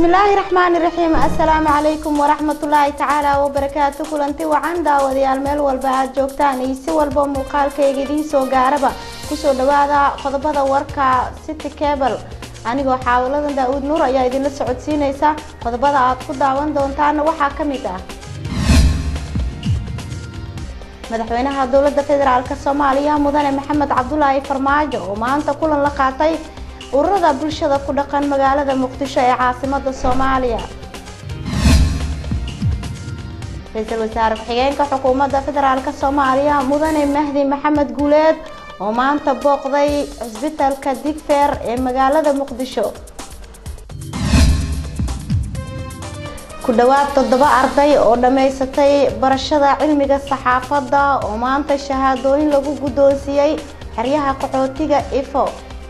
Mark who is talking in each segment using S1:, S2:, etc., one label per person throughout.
S1: bismillaahi raxmaani raxiim assalaamu calaykum waraxmatullaahi tacaala wabarakaatu kulanti wacan daawadayaal meel walba aad joogtaan iyo si walba muuqaalkayga idiin soo gaaraba kusoo dhawaada qodobada warka city cable anigoo xaawilada daa-uud nuur ayaa idinla socodsiinaysa qodobada aad ku daawan doontaana waxaa ka mid ah madaxweynaha dowladda federaalk soomaaliya mudane maxamed cabdulaahi farmaajo oo maanta kulan la qaatay ururada bulshada ku dhaqan magaalada muqdisho ee caasimada soomaaliya ra-iisul wasaare ku-xigeenka xukuumadda federaalk soomaaliya mudane mahdi maxamed guuleed oo maanta booqday cisbitaalka digfeer ee magaalada muqdisho ku dhowaad toddoba arday oo dhammaysatay barashada cilmiga saxaafadda oo maanta shahaadooyin lagu guddoonsiiyey xeryaha qaxootiga ifo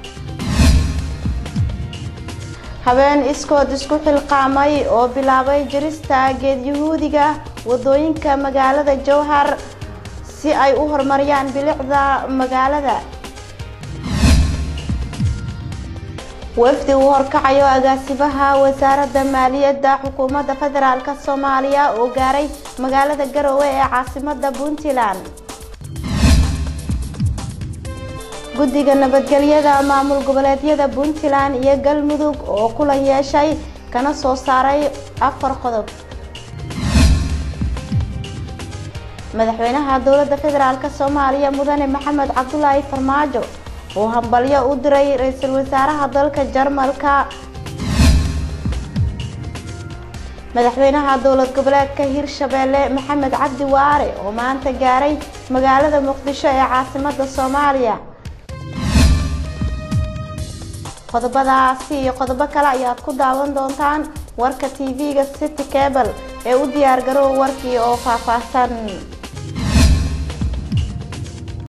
S1: habeen iskood isku xilqaamay oo bilaabay jirista geed yahuudiga wadooyinka magaalada jowhar si ay u horumariyaan bilicda magaalada wafdi uu horkacayo agaasimaha wasaaradda maaliyadda xukuumadda federaalk soomaaliya oo gaaray magaalada garowe ee caasimada puntland guddiga nabadgelyada maamul goboleedyada puntland iyo galmudug oo kulan yeeshay kana soo saaray afar qodob madaxweynaha dowladda federaalk soomaaliya mudane maxamed cabdulaahi farmaajo oo hambalyo u diray ra-iisul wasaaraha dalka jarmalka madaxweynaha dowlad goboleedka hirshabeelle maxamed cabdi waare oo maanta gaaray magaalada muqdisho ee caasimada soomaaliya qodobadaasi iyo qodobo kale ayaad ku daawan doontaan warka tv-ga city cable ee u diyaar garoow warkii oo faahfaahsan